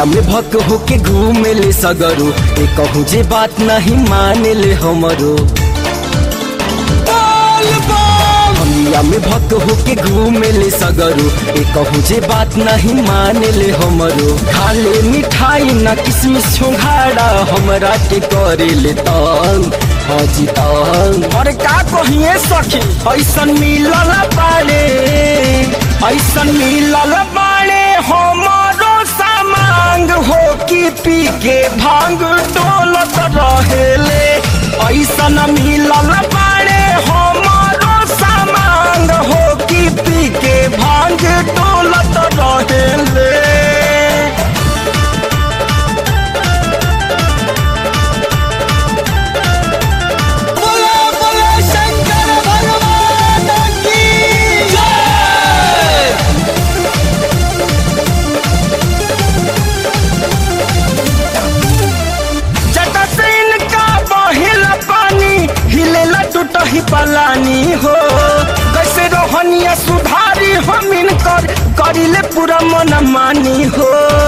भंगिया में भक होके घूमे ले सगरो ए कहूँ जे बात नहीं माने ले हमरो भंगिया में भक होके घूमे ले सगरो ए कहूँ जे बात नहीं माने ले हमरो खा ले मिठाई ना किसमिस छोंघाड़ा हमरा के करे ले तंग हाजी तंग अरे का कहिए सखी ऐसन मिलल बाड़े ऐसन मिलल बाड़े हमारो सामांग हो कि पी के भांग डोलत रहेले ऐसन मिलल बाड़े हमारो सामांग हो कि पी के भांग डोलत रहेले बोला बोला शंकर भगवान की जय जटसिन का बहिल पानी हिलेला टूटही पलानी हो कैसे रोहनिया सुधारी हमिन कर करिले पूरा मन मानी हो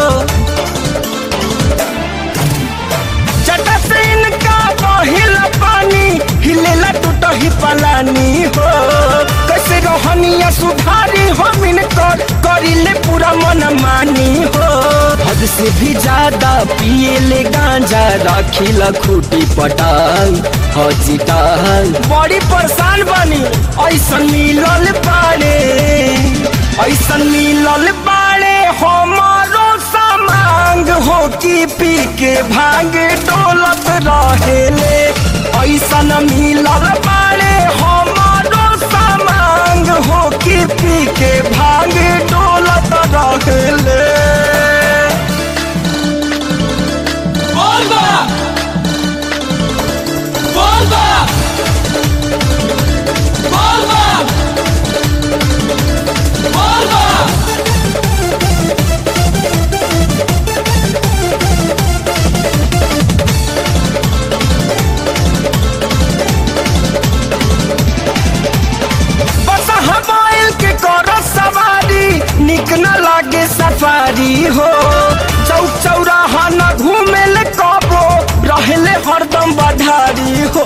जटसिन का बहिल पानी हिलेला टूटही पलानी हो कैसे रोहनिया सुधारी हमिन कर करिले पूरा मन मानी हो हद से भी ज्यादा पिए ले गांजा राखिला खूटी पटांग हाजी टांग बड़ी परेशान बनी ऐसन मिलल बाड़े ऐसन मिलल बाड़े हमारो सामांग हो कि पी के भांग डोलत रहेले ऐसन मिलल बाड़े हमारो सामांग हो कि पी के भांग डोलत रहेले बोल बा बोल बा बोल बा बोल बा बस हमायल के कर सवारी निक न लागे सफारी हो चौक चौराहा न घूमे ले कबो रहले हरदम बधारी हो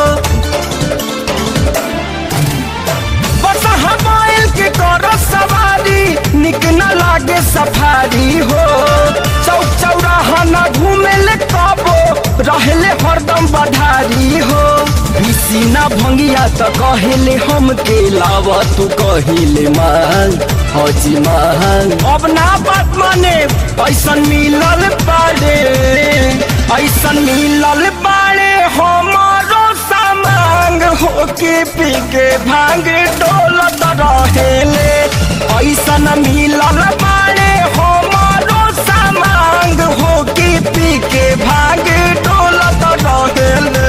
बस हमायल के कर सवारी निक न लागे सफारी हो चौक चौराहा न घूमे ले कबो रहले हरदम बधारी हो ना भंगिया त कहेले हम के लावा तू कहिले मांग हाजी मांग अब ना बात माने ऐसन मिलल बाड़े ऐसन मिलल बाड़े हमारो सामांग हो के पी के भांग डोलत रहेले ऐसन मिलल बाड़े हमारो सामांग हो के पी के भांग डोलत रहेले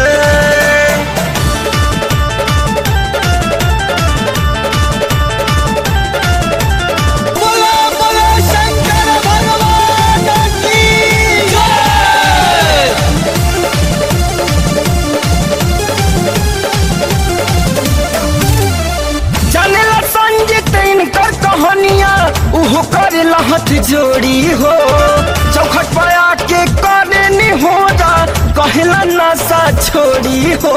बोला बोला शंकर भगवान की जय जानेला संजीत इनकर कहानियाँ उहो करे लहत जोड़ी हो चौखट पर आके करे नी हो जा कहला नशा छोड़ी हो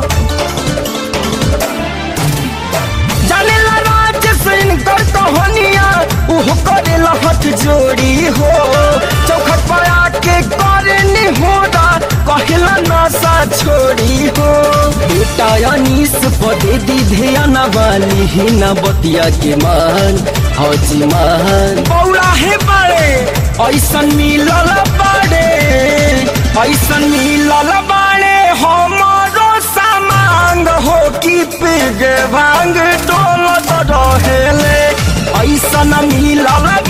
जानेला राज से इनकर कहानियाँ उहो करे लहत जोड़ी हो चौखट पर आके करे नी हो जा कहला नशा छोड़ी हो बेटा अनीस पदे दी ध्यान वाली ही न बतिया के मान हाजी मान बौला हे बड़े ऐसन मिलल बड़े ऐसन मिलल बड़े हमारो सामांग हो कि पिग भांग डोलत रहेले ऐसन मिलल